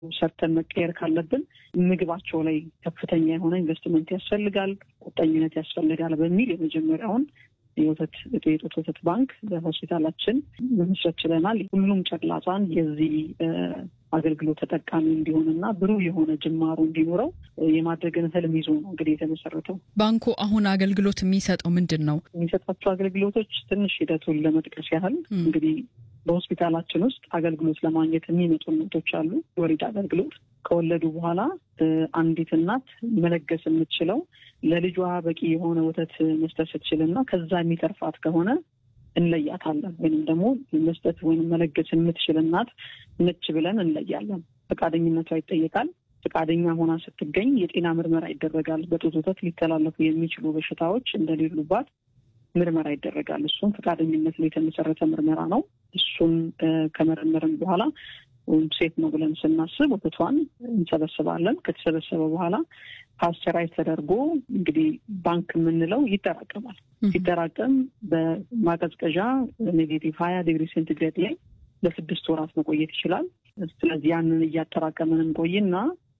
ሰርተን መቀየር ካለብን ምግባቸው ላይ ከፍተኛ የሆነ ኢንቨስትመንት ያስፈልጋል፣ ቁጠኝነት ያስፈልጋል በሚል የመጀመሪያውን የወተት የጡት ወተት ባንክ በሆስፒታላችን መመስረት ችለናል። ሁሉም ጨቅላ ሕፃን የዚህ አገልግሎት ተጠቃሚ እንዲሆንና ብሩህ የሆነ ጅማሮ እንዲኖረው የማድረግን ህልም ይዞ ነው እንግዲህ የተመሰረተው። ባንኩ አሁን አገልግሎት የሚሰጠው ምንድን ነው? የሚሰጣቸው አገልግሎቶች ትንሽ ሂደቱን ለመጥቀስ ያህል እንግዲህ በሆስፒታላችን ውስጥ አገልግሎት ለማግኘት የሚመጡ እናቶች አሉ። የወሊድ አገልግሎት ከወለዱ በኋላ አንዲት እናት መለገስ የምትችለው ለልጇ በቂ የሆነ ወተት መስጠት ስትችልና ከዛ የሚተርፋት ከሆነ እንለያታለን ወይም ደግሞ መስጠት ወይም መለገስ የምትችል እናት ነች ብለን እንለያለን። ፈቃደኝነቷ ይጠየቃል። ፈቃደኛ ሆና ስትገኝ የጤና ምርመራ ይደረጋል። በጡት ወተት ሊተላለፉ የሚችሉ በሽታዎች እንደሌሉባት ምርመራ ይደረጋል። እሱም ፈቃደኝነት ላይ የተመሰረተ ምርመራ ነው። እሱን ከመረመርን በኋላ ሴት ነው ብለን ስናስብ ወተቷን እንሰበስባለን። ከተሰበሰበ በኋላ ፓስቸራይዝ ተደርጎ እንግዲህ ባንክ የምንለው ይጠራቀማል። ሲጠራቀም በማቀዝቀዣ ኔጌቲቭ ሀያ ዲግሪ ሴንቲግሬድ ላይ ለስድስት ወራት መቆየት ይችላል። ስለዚህ ያንን እያጠራቀምን እንቆይና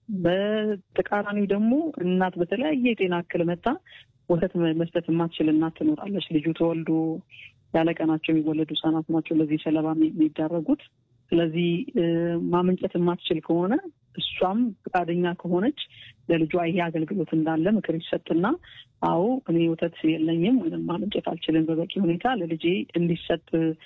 በተቃራኒው ደግሞ እናት በተለያየ የጤና እክል መጣ ወተት መስጠት የማትችል እናት ትኖራለች። ልጁ ተወልዶ ያለ ቀናቸው የሚወለዱ ህጻናት ናቸው ለዚህ ሰለባ የሚዳረጉት። ስለዚህ ማመንጨት የማትችል ከሆነ እሷም ፈቃደኛ ከሆነች ለልጇ ይሄ አገልግሎት እንዳለ ምክር ይሰጥና አዎ እኔ ወተት የለኝም ወይም ማመንጨት አልችልም በበቂ ሁኔታ ለልጄ እንዲሰጥ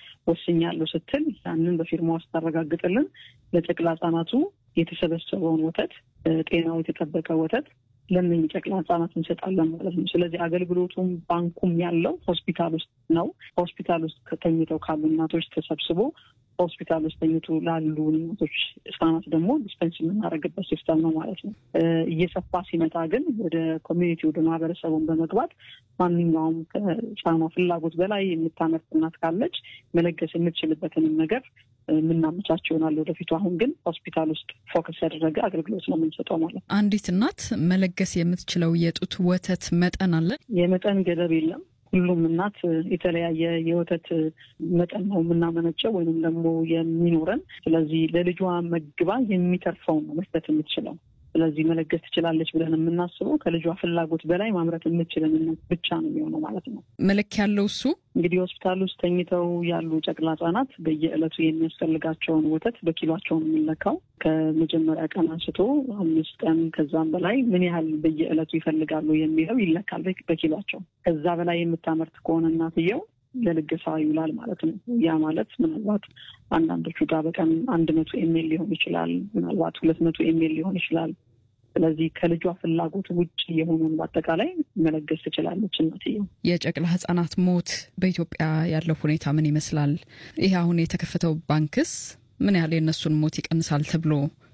ወስኛለሁ ስትል ያንን በፊርማ ውስጥ ታረጋግጥልን ለጨቅላ ህጻናቱ የተሰበሰበውን ወተት ጤናው የተጠበቀ ወተት ለእነኝህ ጨቅላ ህጻናት እንሰጣለን ማለት ነው። ስለዚህ አገልግሎቱም ባንኩም ያለው ሆስፒታል ውስጥ ነው። ሆስፒታል ውስጥ ከተኝተው ካሉ እናቶች ተሰብስቦ ሆስፒታል ውስጥ ተኝቶ ላሉ እናቶች ህጻናት ደግሞ ዲስፐንስ የምናደርግበት ሲስተም ነው ማለት ነው። እየሰፋ ሲመጣ ግን ወደ ኮሚኒቲ ወደ ማህበረሰቡን በመግባት ማንኛውም ከህጻኗ ፍላጎት በላይ የምታመርት እናት ካለች መለገስ የምትችልበትንም ነገር የምናመቻቸው ይሆናል ወደፊቱ። አሁን ግን ሆስፒታል ውስጥ ፎከስ ያደረገ አገልግሎት ነው የምንሰጠው ማለት ነው። አንዲት እናት መለገስ የምትችለው የጡት ወተት መጠን አለ? የመጠን ገደብ የለም። ሁሉም እናት የተለያየ የወተት መጠን ነው የምናመነጨው ወይንም ደግሞ የሚኖረን። ስለዚህ ለልጇ መግባ የሚተርፈው ነው መስጠት የምትችለው። ስለዚህ መለገስ ትችላለች ብለን የምናስበው ከልጇ ፍላጎት በላይ ማምረት የምትችልን እናት ብቻ ነው የሚሆነው ማለት ነው። መለኪያ ያለው እሱ እንግዲህ ሆስፒታል ውስጥ ተኝተው ያሉ ጨቅላ ህጻናት በየዕለቱ የሚያስፈልጋቸውን ወተት በኪሏቸውን የምንለካው ከመጀመሪያ ቀን አንስቶ አምስት ቀን ከዛም በላይ ምን ያህል በየዕለቱ ይፈልጋሉ የሚለው ይለካል በኪሏቸው። ከዛ በላይ የምታመርት ከሆነ እናትየው ለልገሳ ይውላል ማለት ነው። ያ ማለት ምናልባት አንዳንዶቹ ጋር በቀን አንድ መቶ ኤሜል ሊሆን ይችላል፣ ምናልባት ሁለት መቶ ኤሜል ሊሆን ይችላል። ስለዚህ ከልጇ ፍላጎት ውጭ የሆኑን በአጠቃላይ መለገስ ትችላለች እናትየው። የጨቅላ ህጻናት ሞት በኢትዮጵያ ያለው ሁኔታ ምን ይመስላል? ይህ አሁን የተከፈተው ባንክስ ምን ያህል የእነሱን ሞት ይቀንሳል ተብሎ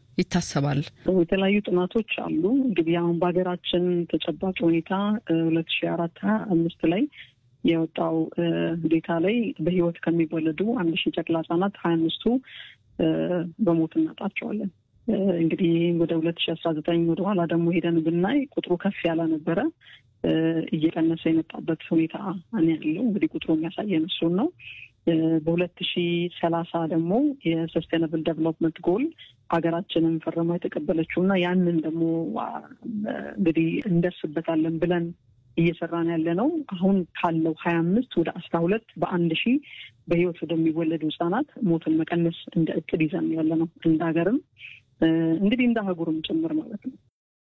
ይታሰባል? የተለያዩ ጥናቶች አሉ። እንግዲህ አሁን በሀገራችን ተጨባጭ ሁኔታ ሁለት ሺ አራት ሀያ አምስት ላይ የወጣው ዴታ ላይ በህይወት ከሚወለዱ አንድ ሺህ ጨቅላ ህጻናት ሀያ አምስቱ በሞት እናጣቸዋለን። እንግዲህ ወደ ሁለት ሺህ አስራ ዘጠኝ ወደኋላ ደግሞ ሄደን ብናይ ቁጥሩ ከፍ ያለ ነበረ። እየቀነሰ የመጣበት ሁኔታ ያለው እንግዲህ ቁጥሩ የሚያሳየን እሱን ነው። በሁለት ሺ ሰላሳ ደግሞ የሰስቴናብል ዴቨሎፕመንት ጎል ሀገራችንን ፈርማ የተቀበለችው እና ያንን ደግሞ እንግዲህ እንደርስበታለን ብለን እየሰራን ያለ ነው። አሁን ካለው ሀያ አምስት ወደ አስራ ሁለት በአንድ ሺህ በህይወት ወደሚወለዱ ህጻናት ሞትን መቀነስ እንደ እቅድ ይዘን ያለ ነው። እንደ ሀገርም እንግዲህ እንደ አህጉርም ጭምር ማለት ነው።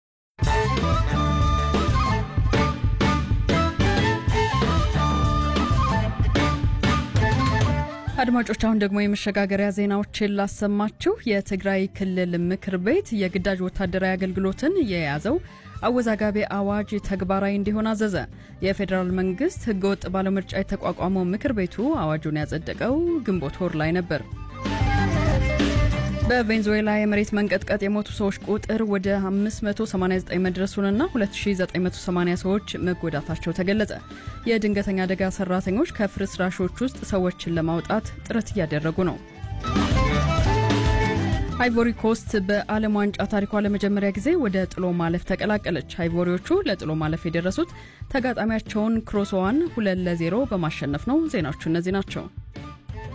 አድማጮች አሁን ደግሞ የመሸጋገሪያ ዜናዎችን ላሰማችሁ። የትግራይ ክልል ምክር ቤት የግዳጅ ወታደራዊ አገልግሎትን የያዘው አወዛጋቢ አዋጅ ተግባራዊ እንዲሆን አዘዘ። የፌዴራል መንግስት ህገወጥ ባለምርጫ የተቋቋመው ምክር ቤቱ አዋጁን ያጸደቀው ግንቦት ወር ላይ ነበር። በቬንዙዌላ የመሬት መንቀጥቀጥ የሞቱ ሰዎች ቁጥር ወደ 589 መድረሱንና 2980 ሰዎች መጎዳታቸው ተገለጸ። የድንገተኛ አደጋ ሰራተኞች ከፍርስራሾች ውስጥ ሰዎችን ለማውጣት ጥረት እያደረጉ ነው። አይቮሪ ኮስት በዓለም ዋንጫ ታሪኳ ለመጀመሪያ ጊዜ ወደ ጥሎ ማለፍ ተቀላቀለች። አይቮሪዎቹ ለጥሎ ማለፍ የደረሱት ተጋጣሚያቸውን ክሮሶዋን ሁለት ለዜሮ በማሸነፍ ነው። ዜናዎቹ እነዚህ ናቸው።